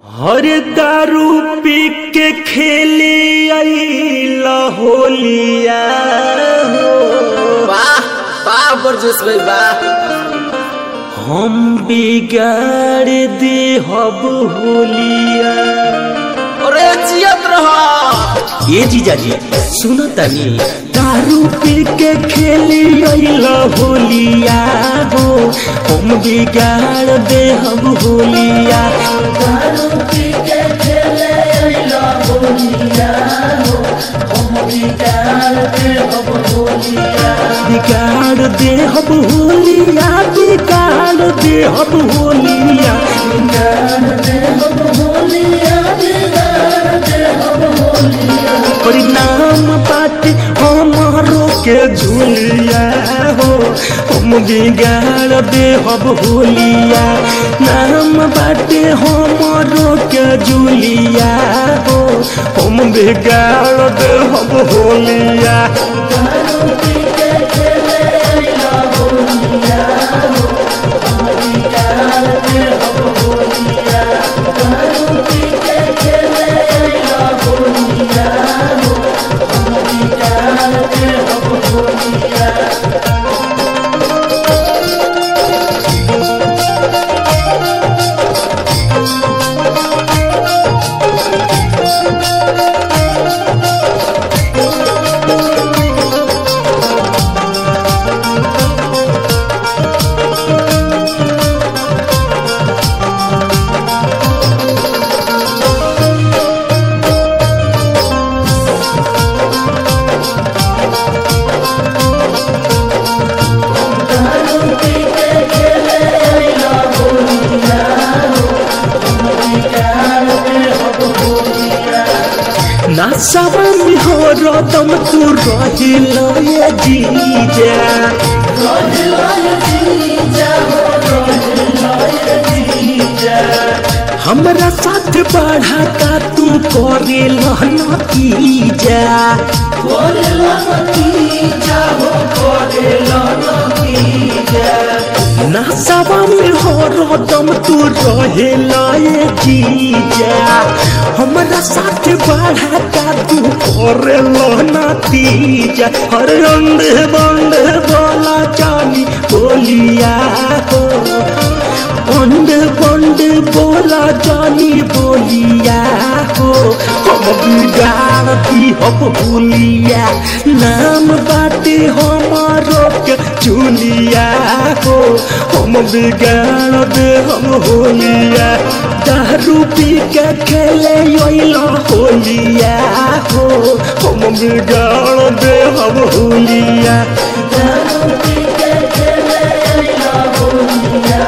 हर दारू पी के खेले अइला होलिया हो वाह वाह बरजस भाई वाह हम बिगाड़ दे हब होलिया अरे जियत रहा ये जीजा जी सुनो तनी दारू पी के खेले अइला होलिया हो हम बिगाड़ दे हम होलिया दारू पी के खेले अइला होलिया हो हम बिगाड़ दे हम होलिया बिगाड़ दे हम होलिया बिगाड़ दे हम होलिया बिगाड़ दे हम होलिया बिगाड़ दे हम होलिया परिणाम बाटे हमारो के झूलिया हो हम बिगाड़ दे हम होलिया नाम बाटे हमारो के झूलिया हो हम बिगाड़ दे हम होलिया नासावा में हो रदम तू रहिल ये जीजा हमरा साथ बढ़ा का तू करे नतीजा नासावा में हो रदम तू रहे लाए जीजा हमरा साथ बढ़ा का तू करे नतीजा हर रंग बंद बोला जानी बोलिया हो बंद बंद बोला जानी बोलिया हो हम बिगाड़ दी हम बोलिया नाम बाटे हमारो के चुलिया हो हम बिगाड़ दे हम होलिया दारू पी के खेले अइला होलिया हो हम बिगाड़ दे हम होलिया दारू पी के खेले अइला होलिया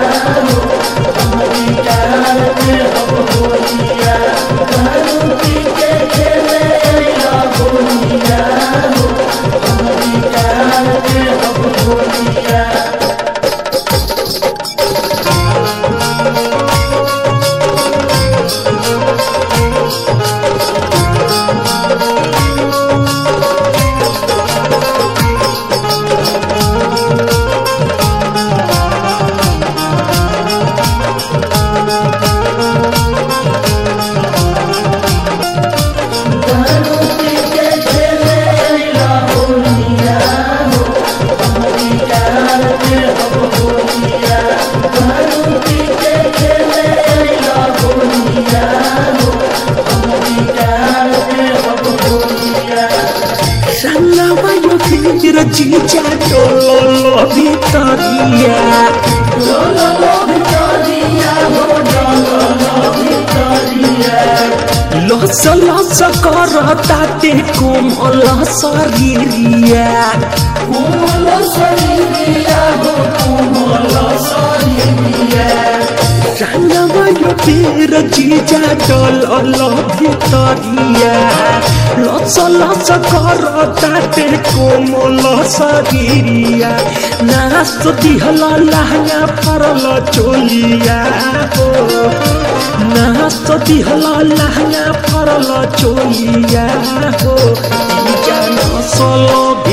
Sangawa yo fingira chicha Lolo Victoria Lolo Victoria Lolo Victoria लस लस कर ताते कोमल शरीरिया कोमल शरीरिया हो कोमल शरीरिया रंगवा यो पीर जीजा डल भितरिया लस लस कर ताते कोमल शरीरिया नाच दिहल लहंगा परल चोलिया हो नाच दिहल लहंगा परल चोलिया हो जान सल भितर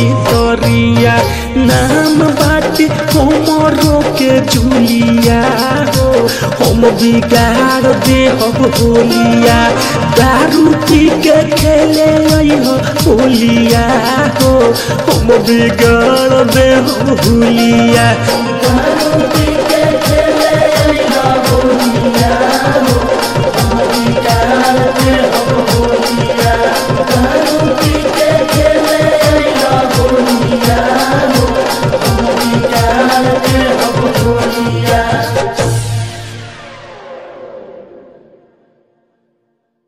गरिया नाम बाटे हमरो के जुलिया हो हम बिगाड़ दे हम होलिया दारू पी के खेले हो होलिया हो हम बिगाड़ दे हम होलिया दारू पी के खेले हो